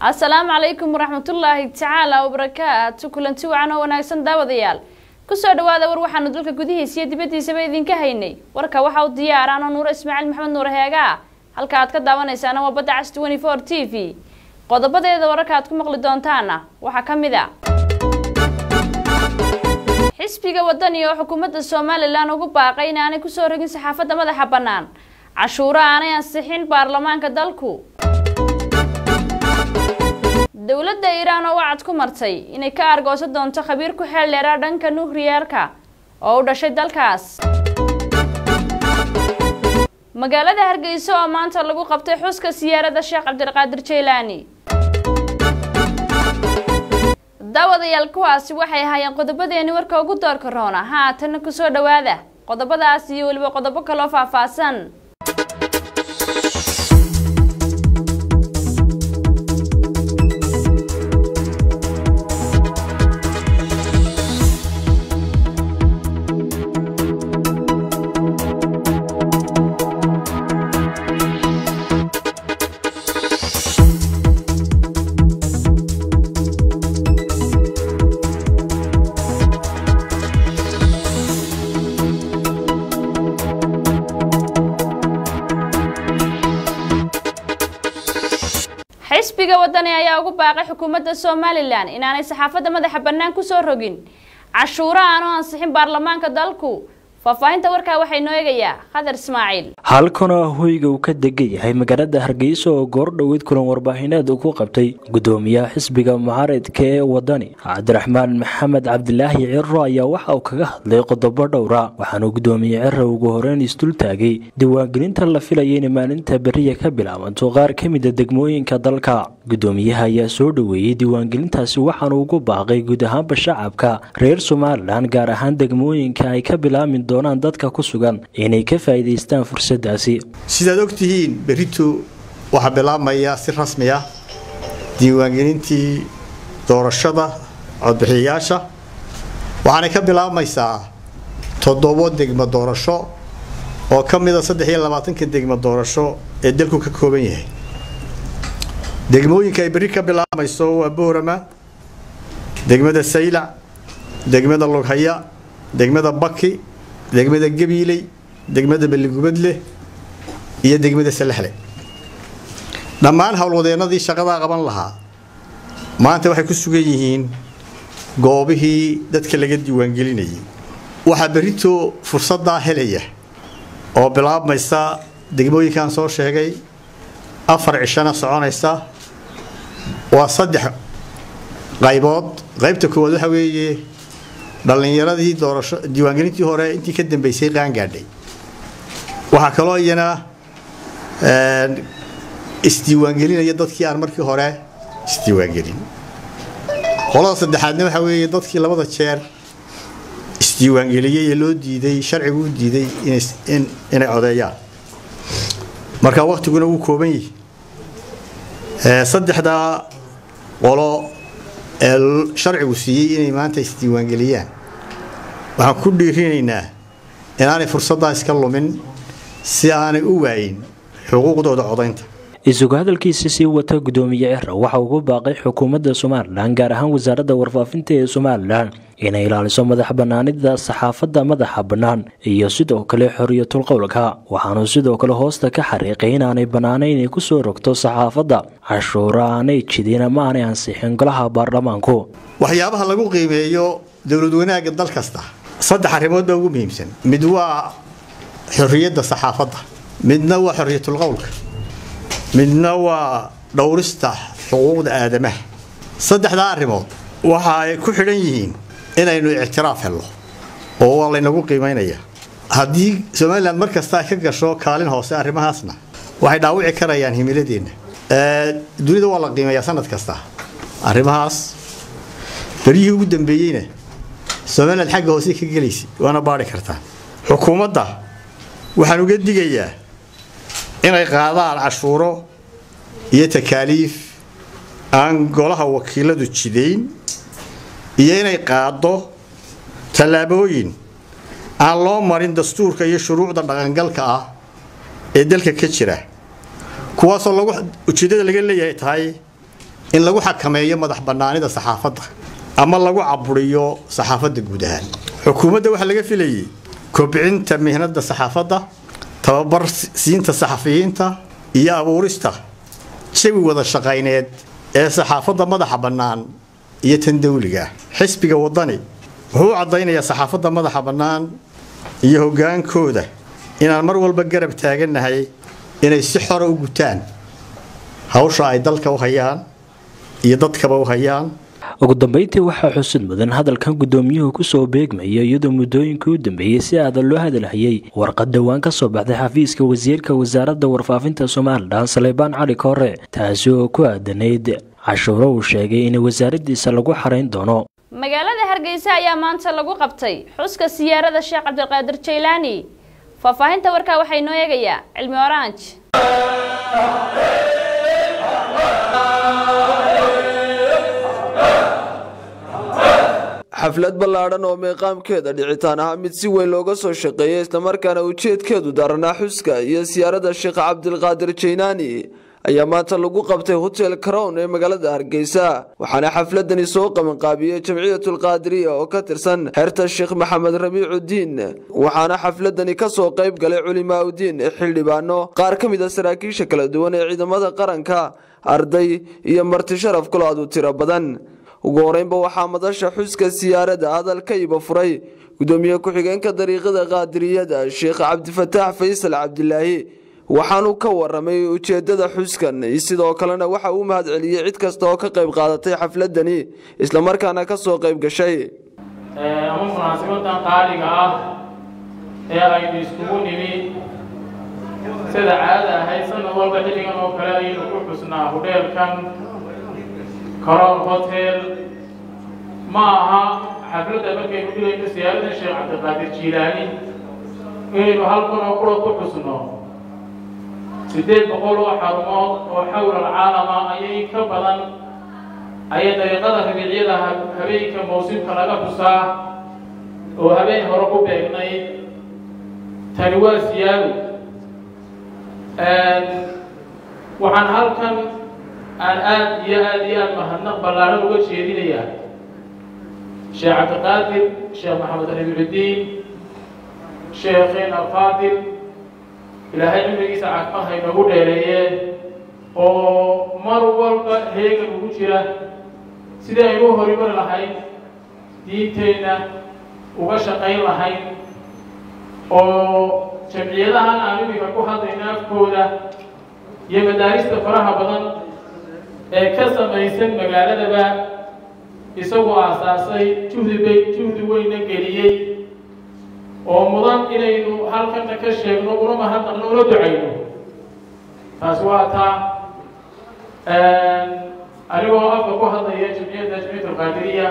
asalaamu calaykum waraxmatullaahi tacaala wabarakaatu kulanti wacan oo wanaagsan daawadayaal kusoo dhawaada war waxaanu dalka gudihiisa iyo dibaddiisaba idinka haynay warka waxa u diyaaraan oo nuuro ismaaciil maxamed nuur heegaa halka aad ka daawanaysaana waa badda cas twenty four t v qodobadeeda wararka aad ku maqli doontaana waxaa ka mid a xisbiga wadani oo xukuumadda somalilan ugu baaqay inaanay kusoo rogin saxaafadda madaxa bannaan cashuuro aanay ansixin baarlamaanka dalku dowladda iiraan oo wacad ku martay inay ka argoosan doonto khabiir ku xeel dheeraa dhanka nuhriyeerka oo u dhashay dalkaas magaalada hargeysa oo maanta lagu qabtay xuska siyaarada sheekh cabdiqaadir jaylaani daawadayaal kuwaasi waxay ahaayeen qodobadeeni warka ugu doorka roona haatana kusoo dhawaada qodobadaas iyo weliba qodobo kaloo faahfaahsan xisbiga wadani ayaa ugu baaqay xukuumadda somalilan inaanay saxaafadda madaxa bannaan kusoo rogin cashuuro aanu ansixin baarlamaanka dalku faahfaahinta warkaa waxay noo eegayaa khadar ismaaciil halkanoo hoyga uu ka degan yahay magaalada hargeysa oo goordhoweyd kulan warbaahineed uu ku qabtay gudoomiyaha xisbiga mucaaridka ee wadani cabdiraxmaan maxamed cabdilaahi ciro ayaa waxa uu kaga hadlay qodobo dhowra waxaanuu gudoomiye ciro ugu horeyn isdultaagay diiwaangelinta la filaya inay maalinta beriya ka bilaabanto qaar ka mida degmooyinka dalka gudoomiyaha ayaa soo dhoweeyey diiwaangelintaasi waxaanu ugu baaqay guud ahaanba shacabka reer somalilan gaar ahaan degmooyinka ay ka bilaabmi doonaan dadka ku sugan inay ka faa'iidaystaan fursadaasi sidaad ogtihiin berito waxaa bilaabmaya si rasmi ah diiwaangelintii doorashada codbixiyayaasha waxaanay ka bilaabmaysaa toddobo degmo doorasho oo ka mida saddex iyo labaatanka degmo doorasho ee dalku ka kooban yahay degmooyinka ay berri ka bilaabmayso waa boorama degmada saylac degmada lughaya degmada baki degmada gabiiley degmada balligubadle iyo degmada salaxle dhammaan howlwadeennadii shaqadaa qaban lahaa maanta waxay ku sugan yihiin goobihii dadka laga diiwaangelinayay waxaa berito fursaddaa helaya oo bilaabmaysa degmooyinkaan soo sheegay afar cishana soconaysa waa saddex qaybood qaybta koowaad waxa weeye dhallinyaradii doorasho diiwaangelintii hore intii ka dambeysay qaangaadhay waxaa kaloo iyana isdiiwaangelinaya dadkii aan markii hore isdiiwaangelin qolada saddexaadna waxaa weeye dadkii labada jeer isdiiwaangeliyey ee loo diiday sharcigu u diiday inay codeeyaan marka waktiguna wuu kooban yihi saddexdaa qolo ee sharcigu siiyey inay maanta isdiiwaangeliyaan waxaan ku dhiirinaynaa inaanay fursaddaa iska lumin si aanay u waayin xuquuqdooda codaynta isugu hadalkiisa sii wata gudoomiye ciro waxa ugu baaqay xukuumadda somalilan gaar ahaan wasaaradda warfaafinta ee somalilan inay ilaaliso madax bannaanida saxaafadda madaxa bannaan iyo sidoo kale xoriyatul qowlka waxaanu sidoo kale hoosta ka xariiqay inaanay bannaanayn inay kusoo rogto saxaafadda cashuuro aanay jidin ama aanay ansixin golaha baarlamaanku waxyaabaha lagu qiimeeyo dowlad wanaagga dal kasta saddex arrimood baa ugu muhiimsan mid waa xorriyadda saxaafadda midna waa xorriyatul qowlka midna waa dhowrista xuquuqda aadamaha saddexdaa arrimood waxa ay ku xidhan yihiin inaynu ictiraaf helno oo waa laynagu qiimaynaya haddii somalilan mar kasta ay ka gasho kaalin hoose arrimahaasna waxay dhaawici karayaan himiladeenna dunida waa la qiimeeyaa sanad kasta arrimahaas beryihii ugu dambeeyeyna somalilan xagga hoose ka gelaysa waana baari kartaa xukuumadda waxaan uga digayaa inay qaadaan cashuuro iyo takaaliif aan golaha wakiiladu jidayn iyo inay qaaddo tallaabooyin aan loo marin dastuurka iyo shuruucda dhaqangalka ah ee dalka ka jira kuwaasoo lagu ujeeddada laga leeyahay tahay in lagu xakameeyo madax bannaanida saxaafadda ama lagu caburiyo saxaafadda guud ahaan xukuumadda waxaa laga filayey kobcinta mihnada saxaafadda tababar siinta saxafiyiinta iyo abuurista jawi wada shaqayneed ee saxaafadda madaxa bannaan iyo tan dawliga xisbiga waddani wuxuu u caddaynayaa saxaafadda madaxa bannaan iyo hoggaankooda inaan mar walba garab taagannahay inay si xora u gutaan hawsha ay dalka u hayaan iyo dadkaba u hayaan ugu dambeyntii waxaa xusid mudan hadalkan gudoomiyuhu kusoo beegmaya iyadoo muddooyinkii u dambeeyey si aadan loo hadalhayay warqad dhowaan ka soo baxday xafiiska wasiirka wasaaradda warfaafinta somalilan saleybaan cali koore taasi oo ku aadanayd cashuuro uu sheegay in wasaaraddiisa lagu xarayn doono magaalada hargeysa ayaa maanta lagu qabtay xuska siyaarada sheekh cabdiqaadir jaylaani faahfaahinta warkaa waxaa inoo eegayaa cilmi oranj xaflad ballaadhan oo meeqaamkeeda dhicitaan ahaa mid si weyn looga soo shaqeeyay islamarkaana ujeedkeedu daranaa xuska iyo siyaarada sheekh cabdilqaadir jaynaani ayaa maanta lagu qabtay hotel crown ee magaalada hargeysa waxaana xafladani soo qabanqaabiyey jamciyatulqaadiriya oo ka tirsan xeerta sheekh maxamed rabiicudiin waxaana xafladani kasoo qayb galay culimaauddiin xildhibaano qaar ka mid a saraakiisha kala duwan ee ciidamada qaranka arday iyo marti sharaf kulaadu tiro badan ugu horeynba waxaa madasha xuska siyaarada hadal ka iba furay gudoomiye ku-xigeenka dariiqada qaadiriyada sheekh cabdifataax faysal cabdilaahi waxaanu ka waramay ujeedada xuskan sidoo kalena waxa uu mahad celiyey cid kasta oo ka qayb qaadatay xafladani islamarkaana kasoo qayb gashay ama munaasibadan qaaliga ah ee aynu iskugu nimi sida caada ahayd sanad walba xilligan oo kale ayaynu ku xusnaa hudheelkan karoon hotel ma aha xafladda markaynu dhigayno siyaarada sheekh cabdiqaadir jiilaani inaynu halkan oo kula ku xusno siddeed boqol oo xarumood oo xawla alcaalama ayay ka badan ayay dariiqada rabiicyada habeenka mawsimka laga xusaa oo habeen hore ku beegnayd tani waa siyaado waxaan halkan aan aada iyo aada iyo aada mahadnaq ballaaran uga jeedinayaa sheekh cabdiqaadir sheekh maxamed rabiicudiin sheekheen alfaadil ilaahay cimrigiisa caafimaad haynagu dheereeyeen oo mar walba heegan ugu jira sidii aynu u horimari lahayn diinteenna uga shaqayn lahayn oo jamciyadahan aan iminka ku hadlayna afkooda iyo madaarista faraha badan ee ka samaysan magaaladaba isagoo aasaasay juhdi bay juhdi weyna geliyey oo mudan inaynu halkana ka sheegno una mahadnaqno una ducayno taasi waa taa anigoo afka ku hadlaya jamciyadda jamciyat alqaadiriya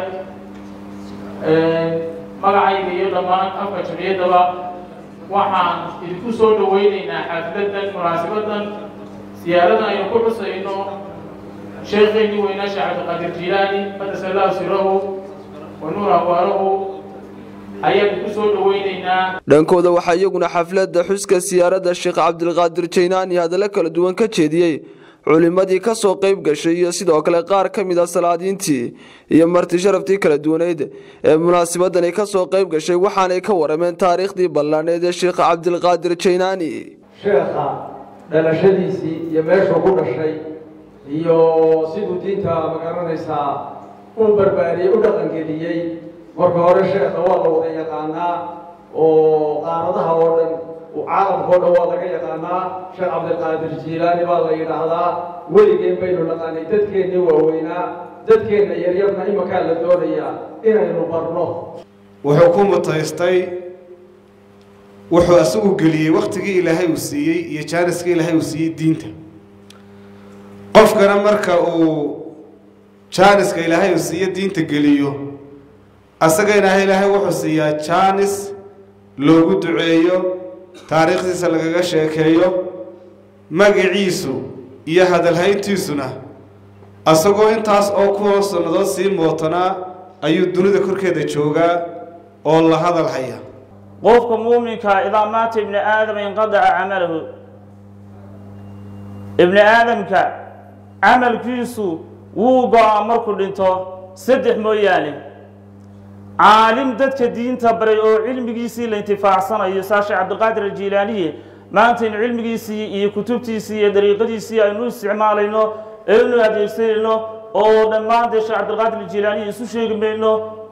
magacayga iyo dhammaan afka jamciyaddaba waxaan idinku soo dhaweyneynaa xafladan munaasibadan siyaaradan aynu ku xusayno sheekheynii weynaa sheekh cabdiqaadir jiilaani qadasa allahu sirahu wa nuur abwaarahu ayaanu ku soo dhaweyneynaa dhankooda waxaa iyaguna xafladda xuska siyaarada sheekh cabdilqaadir jaynaani hadallo kala duwan ka jeediyey culimadii kasoo qayb gashay iyo sidoo kale qaar ka mid a salaadiintii iyo marti sharaftii kala duwaneyd ee munaasabadani kasoo qayb gashay waxaanay ka warameen taariikhdii ballaaneed ee sheekh cabdilqaadir jaynaani sheekha dhalashadiisii iyo meeshuu ku dhashay iyo siduu diinta magaranaysaa u barbaariyey u dhaqangeliyey marka hore sheekha waa la wada yaqaanaa oo qaaradaha oo dhan caalamka o dhan waa laga yaqaanaa sheekh cabdiqaadir jiilaani baa la yidhaahdaa weligeen baynu naqaanay dadkeennii waaweynaa dadkeenna yaryarna imakaa la doonayaa inaynu barno wuxuu ku mutaystay wuxuu isagu geliyey wakhtigii ilaahay uu siiyey iyo jaaniskii ilaahay uu siiyey diinta qofkana marka uu jaaniska ilaahay uu siiyo diinta geliyo asagana ilaahay wuxuu siiyaa jaanis loogu duceeyo taariikhdiisa lagaga sheekeeyo magaciisu iyo hadalhayntiisuna asagoo intaas oo kuwa sannadood sii mootanaa ayuu dunida korkeeda joogaa oo la hadal haya qofka muuminkaa idaa maata ibni aadama inqadaca camalahu ibni aadamka camalkiisu wuu go-aa markuu dhinto saddex mooyaane caalim dadka diinta baray oo cilmigiisii la intifaacsanayo saa sheekh cabdiqaadir aljiilaaniye maanta in cilmigiisii iyo kutubtiisii iyo dariiqadiisii aynu isticmaalayno aynu adeegsanayno oo dhammaan dee sheekh cabdiqaadir aljiilaaniye isu sheegi mayno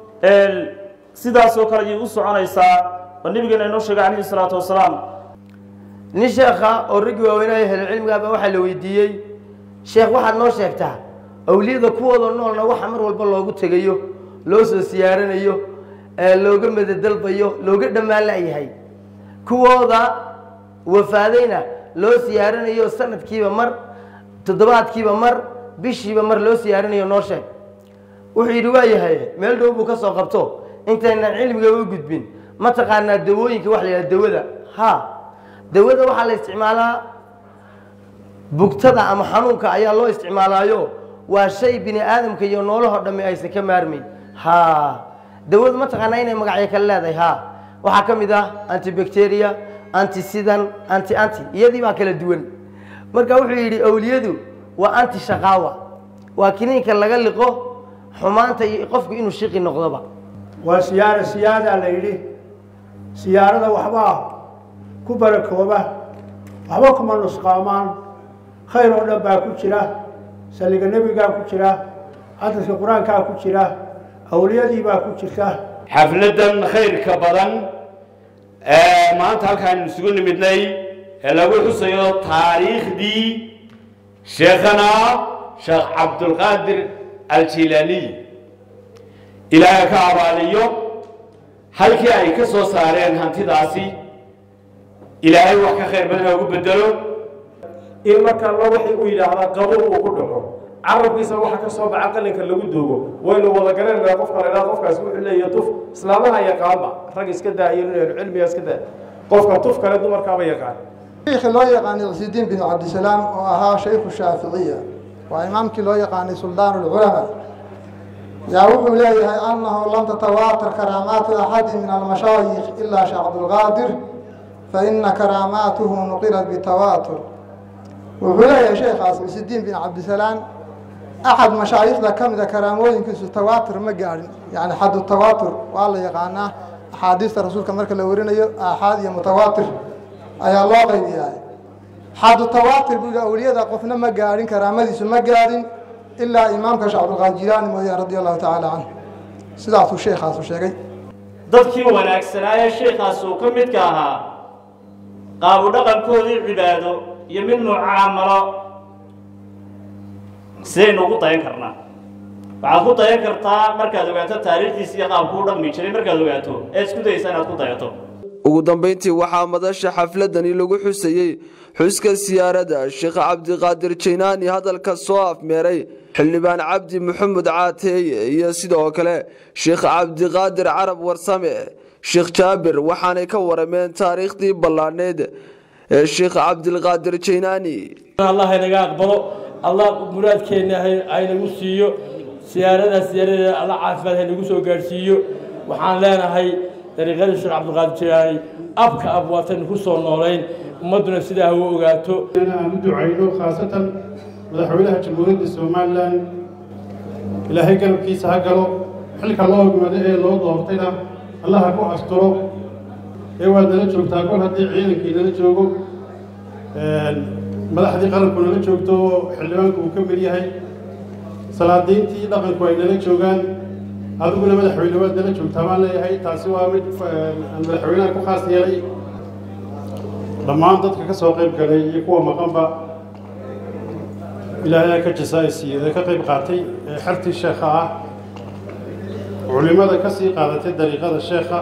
sidaasoo kale ayay u soconaysaa oo nabigeena inoo sheegay calayhi salaatu wasalaam nin sheekha oo raggii waaweynaya helo cilmigaaba waxaa la weydiiyey sheekh waxaad noo sheegtaa awliyada kuwooda noolna waxa mar walba loogu tegayo loo soo siyaaranayo looga madadalbayo looga dhammaan layahay kuwooda wafaadayna loo siyaaranayo sanadkiiba mar toddobaadkiiba mar bishiiba mar loo siyaaranayo noo sheeg wuxuu yidhi waa yahay meel dhow buu ka soo qabto intaynan cilmiga u gudbin ma taqaanaa dawooyinka waxa la yidhaha dawada ha dawada waxaa la isticmaalaa bugtada ama xanuunka ayaa loo isticmaalaayo waa shay bini aadamka iyo noolahoo dhammi aysan ka maarmayn ha dawadu ma taqaanaa inay magacyo kale leedahay ha waxaa ka mid ah antibacteria anti sidan anti anti iyadii baa kala duwan marka wuxuu yidhi awliyadu waa anti shaqaawa waa kiniinka laga liqo xumaanta iyo qofku inuu shiqi noqdoba waa siyaara siyaadaa la yidhi siyaarada waxbaa ku barakooba waxba kuma nusqaamaan khayr oo dhan baa ku jira saliga nebigaa ku jira xadadka qur-aankaa ku jira awliyadii baa ku jirta xafladan khayrka badan ee maanta halkaan isugu nimidnay ee lagu xusayo taariikhdii sheekhana sheekh cabdulqaadir aljilaaniy ilaahay ka abaaliyo halkii ay ka soo saareen hantidaasi ilaahay wax ka khayr badan ugu bedelo in markaa loo waxay u yidhaahdaa qabuul uu ku dhaco carabkiisa waxa ka soo baxa qalinka lagu doogo waynu wada garanaynaa qofka la idhaha qofkaas wuxuu leeyahay tuf islaamaha yaqaanba rag iska daayo inaynu cilmiga iska daa qofka tuf kale dumarkaaba yaqaan sheekhi loo yaqaanay cisidiin bin cabdisalaam oo ahaa shaykhu shaaficiya waa imaamkii loo yaqaanay suldaan ulculamaa yaa wuxuu leeyahay annahu lam tatawaatir karaamaatu axadi min almashaayikh ilaa sheekh cabdulqaadir fa ina karaamaatuhu nuqilat bitawaatur wuxuu leeyahay sheekhaas cisidiin bin cabdisalaam axad mashaayikhda ka mida karaamooyinkiisu tawaatur ma gaadhin yani xadu tawaatur waa la yaqaanaa axaadiista rasuulka marka la warinayo aaxaad iyo mutawaatir ayaa loo qaybiyaa xadu tawaatir buu yihi awliyada qofna ma gaadhin karaamadiisu ma gaadhin ilaa imaamka sheekh cabdulqaadir jilaani mooyaan radia allahu tacaala canhu sidaasuu sheekhaasu sheegay dadkii wanaagsanaaye sheekhaas uu ka midka ahaa qaabu dhaqankoodii cibaado iyo mid mucaamalo sidaynu ugu dayan karnaa waxaad ku dayan kartaa markaad ogaato taariikhdiisa iyo qaabku u dhaqmi jiray markaad ogaato ee isku dayaysa inaad ku dayato ugu dambayntii waxaa madasha xafladani lagu xusayey xuska siyaarada sheekh cabdiqaadir jaynaani hadalka soo afmeeray xildhibaan cabdi maxamed caateeye iyo sidoo kale sheekh cabdiqaadir carab warsame sheekh jaabir waxaanay ka warameen taariikhdii ballaadhneyd ee sheekh cabdilqaadir jaynaani allah inaga aqbalo allah muraadkeenna haynagu siiyo siyaaradaas siyaaradeeda alla caafimaad haynagu soo gaadhsiiyo waxaan leenahay dariiqadii sheekh cabdiqaadir jaynaani abka ab waataynu ku soo noolayn ummadduna sidaa ha u ogaato aan u ducayno khaasatan madaxweynaha jamhuuriyadda somalilan ilaahay garabkiisa ha galo xilka loo ogmado ee loo doortayna allah ha ku asturo ee waad nala joogtaa kol haddii ciidankii nala joogo madaxdii qaranku nala joogto xildhibaanku uu ka mid yahay salaadiintii dhaqanku ay nala joogaan adiguna madaxweyne waad nala joogtaa baan leeyahay taasi waa mid aan madaxweynaha ku khaas yeelay dhammaan dadka ka soo qayb galay iyo kuwa maqanba ilaahay ka jasaa'isiiyo ee ka qayb qaatay ee xertii sheekha ah culimada ka sii qaadatay dariiqada sheekha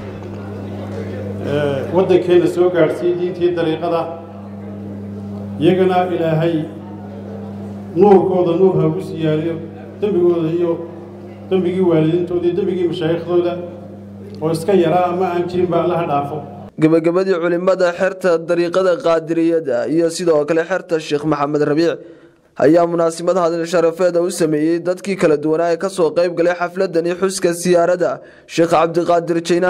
waddankeena soo gaadhsiiyey diintii dariiqada iyagana ilaahay nuurkooda nuur ha ugu siyaadiyo dembigooda iyo dembigii waalidiintooda iyo dembigii mashaayiikhdooda oo iska yaraa ama aan jirinba allaha dhaafo gebagabadii culimada xerta dariiqada qaadiriyada iyo sidoo kale xerta sheekh maxamed rabiic ayaa munaasabad hadal sharafeeda u sameeyey dadkii kala duwanaa ee kasoo qayb galay xafladani xuska siyaarada sheekh cabdiqaadir jaynaani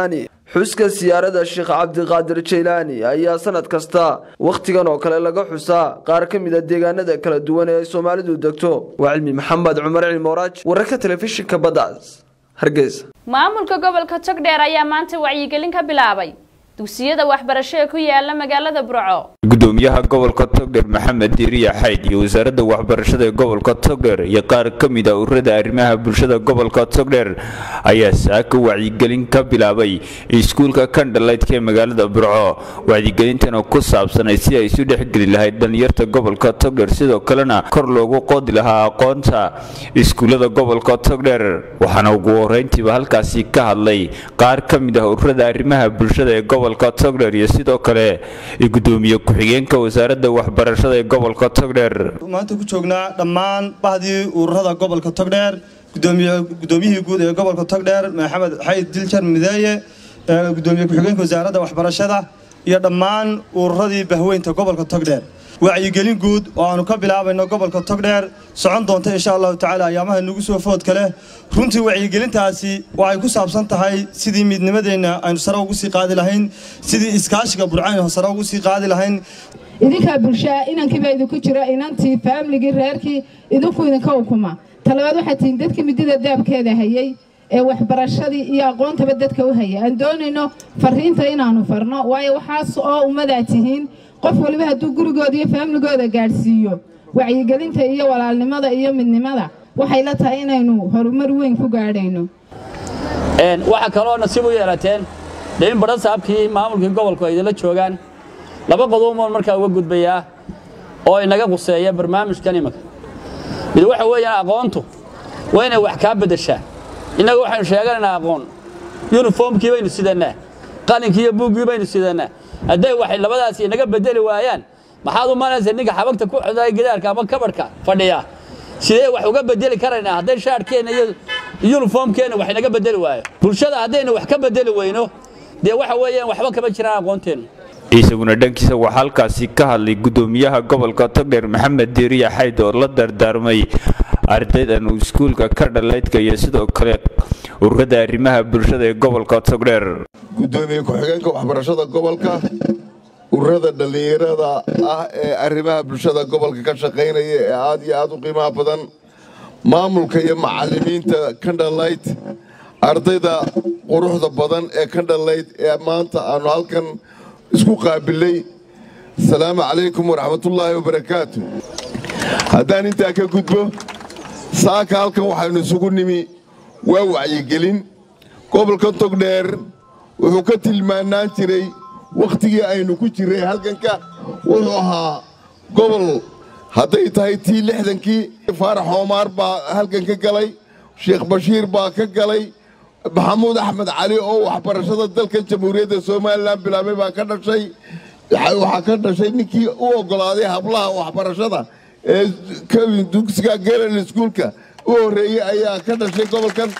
xuska siyaarada sheekh cabdiqaadir jaylaani ayaa sanad kasta wakhtigan oo kale laga xusaa qaar ka mid a deegaanada kala duwan ee ay soomaalidu degto waa cilmi maxamed cumar cilmooraaj wararka telefishinka baddaas hargeysa maamulka gobolka togdheer ayaa maanta wacyigelin ka bilaabay dugsiyada waxbarasho ee ku yaala magaalada burco gudoomiyaha gobolka togdheer maxamed diiriya xayd iyo wasaaradda waxbarashada ee gobolka togdheer iyo qaar ka mid a ururada arrimaha bulshada gobolka togdheer ayaa saaka wacyigelin ka bilaabay iskuulka kandhalaydka ee magaalada burco wacyigelintana ku saabsanay si ay isu dhexgeli lahayd dhallinyarta gobolka togdheer sidoo kalena kor loogu qoodi lahaa aqoonta iskuullada gobolka togdheer waxaana ugu horeyntiiba halkaasi ka hadlay qaar ka mid ah ururada arrimaha bulshada ee gobolka togdheer iyo sidoo kale gudoomiye ku-xigeenka wasaaradda waxbarashada ee gobolka togdheer maanta ku joognaa dhammaan bahdii ururada gobolka togdheer gudoomiyihii guud ee gobolka togdheer maxamed xayd diljar mideeye gudoomiye ku-xigeenka wasaaradda waxbarashada iyo dhammaan ururadii bahweynta gobolka togdheer wacyigelin guud oo aanu ka bilaabayno gobolka togdheer socon doonta insha allahu tacaala ayaamaha nagu soo foodka leh runtii wacyigelintaasi waxay ku saabsan tahay sidii midnimadeenna aynu sare ugu sii qaadi lahayn sidii iskaashiga burcaynu sare ugu sii qaadi lahayn idinkaa bulshaa inankiibaa idinku jira inantii faamligii reerkii idinku idinka ukuma talabaad waxaa tihiin dadkii midida daabkeeda hayay ee waxbarashadii iyo aqoontaba dadka u haya aan doonayno fariinta inaanu farno waayo waxaas oo ummadaa tihiin qof waliba hadduu gurigooda iyo faamligooda gaadhsiiyo wacyigelinta iyo walaalnimada iyo midnimada waxay la tahay inaynu horumar weyn ku gaadhayno waxaa kaloo nasiib u yeelateen dee in badhan saabkii maamulkii gobolku ay idinla joogaan laba qodoboon markaa uga gudbayaa oo inaga quseeya barnaamijkan imanka mid waxa weeyaan aqoontu waa inay wax kaa beddeshaa innaga waxaynu sheeganaynaa aqoon yuniformkii baynu sidannaa qalinkii iyo buuggii baynu sidannaa hadday waxay labadaasi inaga bedeli waayaan maxaad u malaysa ninka xabagta ku xidhay gidaarka ama kabadhka fadhiya sidee wax uga bedeli karaynaa hadday shaadhkeenna iyo yuniformkeenna wax inaga bedeli waayo bulshada haddaynu wax ka bedeli weyno dee waxa weeyaan waxba kama jiraan aqoonteennu isaguna dhankiisa waxaa halkaasi ka hadlay gudoomiyaha gobolka togdheer maxamed diiriya xayd oo la dardaarmay ardaydan iskuulka ka dhalaydka iyo sidoo kale ururada arrimaha bulshada ee gobolka togdheer gudoomiye ku-xigeenka waxbarashada gobolka ururada dhallinyarada ah ee arrimaha bulshada gobolka ka shaqaynaya ee aad iyo aad u qiimaha badan maamulka iyo macallimiinta kandhalayd ardayda quruxda badan ee kandhalayd ee maanta aanu halkan isku qaabilay asalaamu calaykum waraxmatullaahi wabarakaatu haddaan intaa ka gudbo saaka halkan waxaynu isugu nimi waa wacyigelin gobolka togdheer wuxuu ka tilmaanaan jiray wakhtigii aynu ku jirray halkanka wuxuu ahaa gobol hadday tahay tii lixdankii faarax oomaar baa halkan ka galay sheekh bashiir baa ka galay maxamuud axmed cali oo waxbarashada dalka jamhuuriyadda somalilan bilaabay baa ka dhashay waxaa ka dhashay ninkii u oggolaaday hablaha waxbarashada ee dugsiga geral iskuulka u horreeyey ayaa ka dhashay gobolkan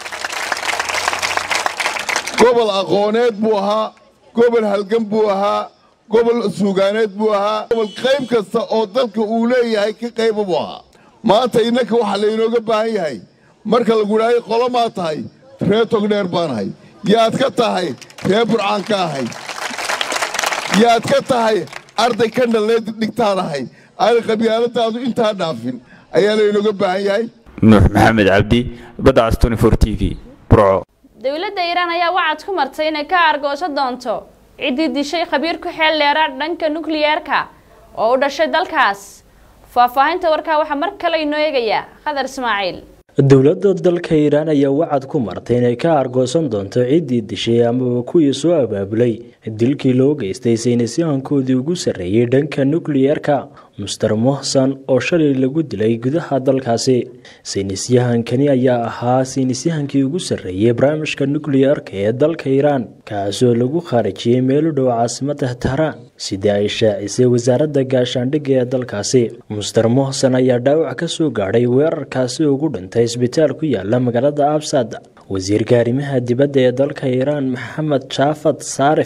gobol aqooneed buu ahaa gobol halgan buu ahaa gobol suugaaneed buu ahaa gobol qayb kasta oo dalka uu leeyahay ka qayba buu ahaa maanta innanka waxaa laynooga baahan yahay marka lagu idhaahay qolomaa tahay ree togdheer baanahay yaad ka tahay ree burcaan ka ahay yaad ka tahay arday ka dhalleed dhigtaanahay aanay qabyaaladaadu intaa dhaafin ayaa laynooga baahan yahay nuux maxamed cabdi badacas t v burco dowladda iiraan ayaa wacad ku martay inay ka argooso doonto ciddii dishay khabiir ku xeel dheera dhanka nukliyeerka oo u dhashay dalkaas faahfaahinta warkaa waxaa mar kale inoo eegaya khadar ismaaciil dowladda dalka iiraan ayaa wacad ku martay inay ka argoosan doonto ciddii dishay amaba kuwii soo abaabulay dilkii loo geystay saynisyahankoodii ugu sarreeyey dhanka nukliyeerka muster mohsan oo shalay lagu dilay gudaha dalkaasi saynisyahankani ayaa ahaa saynisyahankii ugu sarreeyey barnaamijka nukliyeerka ee dalka iiraan kaasoo lagu khaarijiyey meel u dhow caasimada tahraan sidii ay shaacisay wasaaradda gaashaandhigga ee dalkaasi muster mohsan ayaa dhaawac ka soo gaadhay weerarkaasi ugu dhintay isbitaal ku yaala magaalada absad wasiirka arrimaha dibadda ee dalka iiraan maxamed jaafad saarif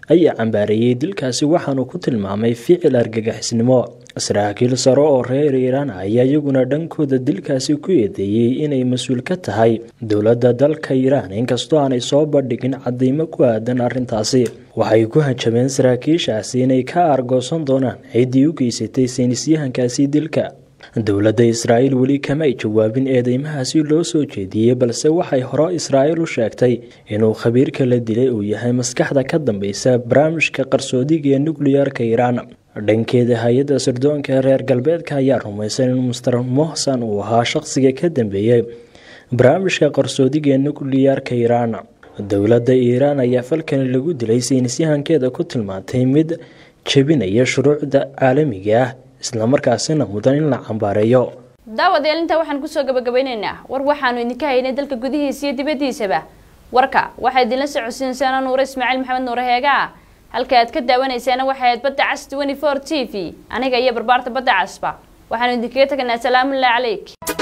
ayaa cambaareeyey dilkaasi waxaanu ku tilmaamay ficil argagixisnimo saraakiil sare oo reer iiraan ayaa iyaguna dhankooda dilkaasi ku eedeeyey inay mas-uul ka tahay dowladda dalka iiraan inkastoo aanay soo bandhigin cadeymo ku aadan arrintaasi waxay ku hanjabeen saraakiishaasi inay ka aargoosan doonaan ciddii u geysatay saynisyahankaasi dilka dowladda israa'iil weli kama ay jawaabin eedeymahaasi loo soo jeediyey balse waxay hore israa'iil u sheegtay inuu khabiirka la dilay uu yahay maskaxda ka dambeysa barnaamijka qarsoodiga ee nukliyeerka iiraan dhankeeda hay-adda sirdoonka reer galbeedka ayaa rumaysan in master mohsan uu ahaa shaqsiga ka dambeeyey barnaamijka qarsoodiga ee nukliyeerka iiraan dowladda iiraan ayaa falkani lagu dilay saynisyahankeeda ku tilmaantay mid jebinaya shuruucda caalamiga ah islamarkaasina mudan in la cambaareeyo daawadayaal intaa waxaan kusoo gabagabeyneynaa war waxaanu idinka haynay dalka gudihiisa iyo dibaddiisaba warka waxaa idinla socodsiinsaana nuure ismaaciil maxamed nuure heegaa halka aad ka daawanaysaana waxay ahayd badda cas twenty four t v aniga iyo barbaarta badda casba waxaanu idinkaga teganaa salaamullahi calayk